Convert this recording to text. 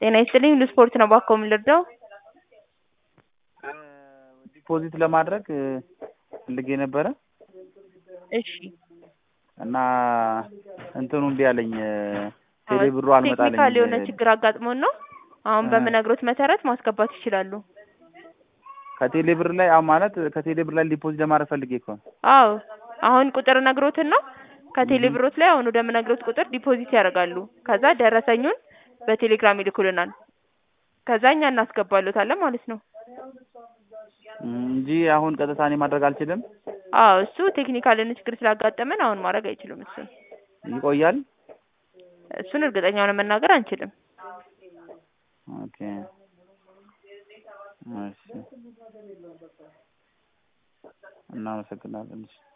ጤና ይስጥልኝ ሁሉ ስፖርት ነው ባክዎ ምን ልርዳው? ዲፖዚት ለማድረግ ፈልጌ ነበረ እሺ እና እንትኑ እምቢ አለኝ ቴሌ ብሩ አልመጣልኝ ቴክኒካል የሆነ ችግር አጋጥሞን ነው። አሁን በምነግሮት መሰረት ማስገባት ይችላሉ። ከቴሌ ብር ላይ አሁን ማለት ከቴሌ ብር ላይ ዲፖዚት ለማድረግ ፈልጌ እኮ ነው። አዎ አሁን ቁጥር ነግሮትን ነው ከቴሌ ብሮት ላይ አሁን ወደምነግሮት ቁጥር ዲፖዚት ያደርጋሉ። ከዛ ደረሰኙን በቴሌግራም ይልኩልናል። ከዛ እኛ እናስገባሎታለን ማለት ነው። እንጂ አሁን ቀጥታ እኔ ማድረግ አልችልም። አዎ እሱ ቴክኒካል የሆነ ችግር ስላጋጠመን አሁን ማድረግ አይችሉም እሱን ይቆያል። እሱን እርግጠኛ ሆነን መናገር አንችልም። ኦኬ እሺ እናመሰግናለን። እሺ